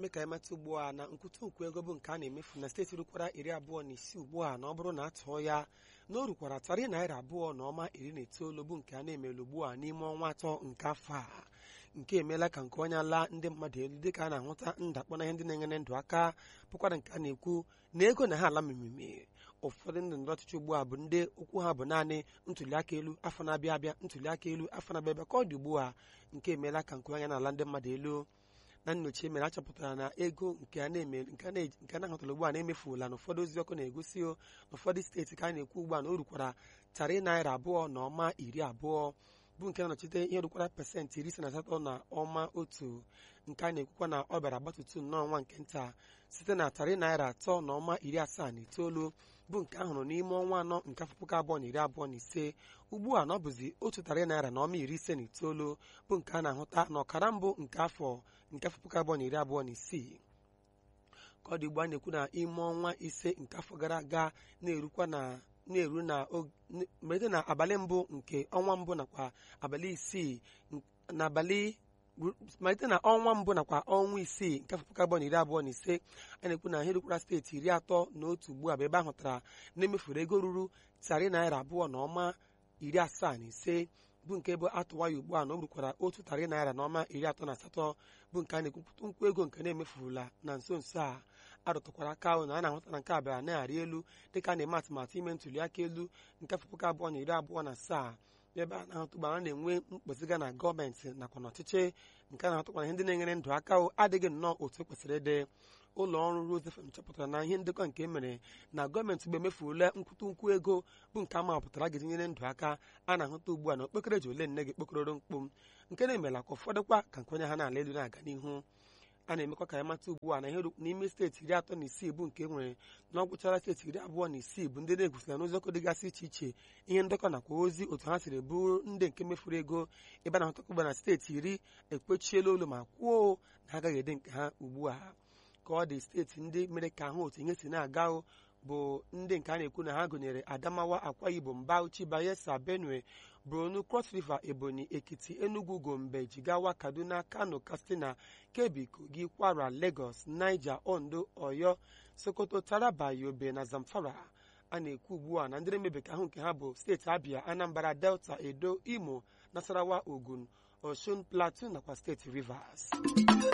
na-eme ka emeta ugbu a na nkwụtụ nkwu ego bụ nke a na-emefu na steeti rukwara iri abụọ na isii ugbu a na ọ bụrụ na atụọ ya na o rukwara tarị naira abụọ na ọma iri na itoolu bụ nke a na-emelu ugbu a n'ime ọnwa atọ nke afọ a nke emeela ka nke onye ala ndị mmadụ elu dịka a na-ahụta ndakpọ na ihe ndị na-enyere ndụ aka bụkwara nke a na-ekwu na ego na ha ala mmemme ụfọdụ ndị ndọrọ ọchịchị ugbu a bụ ndị okwu ha bụ naanị ntụliaka elu afọ na-abịa abịa ntụliaka elu afọ na-abịa abịa ka ọ dị ugbu a nke emeela ka nke onye na-ala ndị mmadụ elu na nnyocha emere achọpụtara na ego nke a na-eme nke a na-ahụtara ugbu a na-emefula na ụfọdụ ozi ọkụ na-egosi n'ụfọdụ steeti ka a na-ekwu ugbu a na o rukwara tarị naira abụọ na ọma iri abụọ bụ nke na-anọchite ihe rukwara pasentị iri ise na asatọ na ọma otu nke a na-ekwukwa na ọ bịara gbatutu n'ọnwa nke nta site na tarị naira atọ na ọma iri asaa na itoolu bụ nke ahụrụ n'ime ọnwa anọ nke afọ puku abụọ na iri abụọ na ise ugbu a na ọ bụzi otu tarị naira na ọma iri ise na itoolu bụ nke a na-ahụta na ọkara mbụ nke afọ nke afọ puku abụọ na iri abụọ na isii ka ọ dị ugbu a na-ekwu na ime ọnwa ise nke afọ gara aga na-erukwa na na-eru na mmalite na abalị mbụ nke ọnwa mbụ nakwa abalị isii n'abalị malite na ọnwa mbụ nakwa ọnwa isii nke afọ puku abụọ na iri abụọ na ise a na-ekwu na ihe rukwara steeti iri atọ na otu ugbu a bụ ebe a hụtara na-emefuru ego ruru tarị naira abụọ na ọma iri asaa na ise bụ nke bụ atụwa ya ugbu a na o rukwara otu tarị naira na ọma iri atọ na asatọ bụ nke a na-ekwupụta nkwu ego nke na-emefurula na nso nso a arụtụkwara aka ahụ na a na-ahụta na nke a bịara na-arị elu dịka a na-eme atụmatụ ime ntuli aka elu nke afọ puku abụọ na iri abụọ na asaa ebe a na-ahụtụ gbara na-enwe mkpụziga na gọọmenti nakwa n'ọchịchị nke a na-ahụtụkwa na ihe ndị na-enyere ndụ aka adịghị nnọọ otu kwesịrị ịdị ụlọ ọrụ Rose FM chọpụtara na ihe ndekọ nke emere na gọọmenti mgbe emefurula nkwụtụ nkwu ego bụ nke amapụtara ga nyere ndụ aka a na-ahụta ugbu a na okpokoro ji ole nne gị kpokọrọ mkpu nke na-emela ka ụfọdụkwa ka nke onye ha na-ala elu na-aga n'ihu a na-emekwa ka ya mata ugbu a na ihe n'ime steeti iri atọ na isii bụ nke nwere na ọ gwụchara steeti iri abụọ na isii bụ ndị na-egosira n'ụzọkọ dịgasị iche iche ihe ndekọ nakwa ozi otu ha siri bụrụ ndị nke mefuru ego ebe a na-ahụtakwa ugbu na steeti iri ekpechiela olu ma kwuo na ha agaghị ede nke ha ugbu a ka ọ dị steeti ndị mere ka ahụ otu ihe si na-aga bụ ndị nke a na-ekwu na ha gụnyere Adamawa Akwa Ibom Bauchi Bayelsa Benue Borno Cross River Ebonyi Ekiti Enugu Gombe Jigawa Kaduna Kano Katsina Kebbi Kogi Kwara Lagos Niger Ondo Oyo Sokoto Taraba Yobe na Zamfara a na-ekwu ugbu a na ndị na-emebe ka ahụ nke ha bụ steeti Abia Anambra Delta Edo Imo Nasarawa Ogun Osun Plateau nakwa steeti Rivers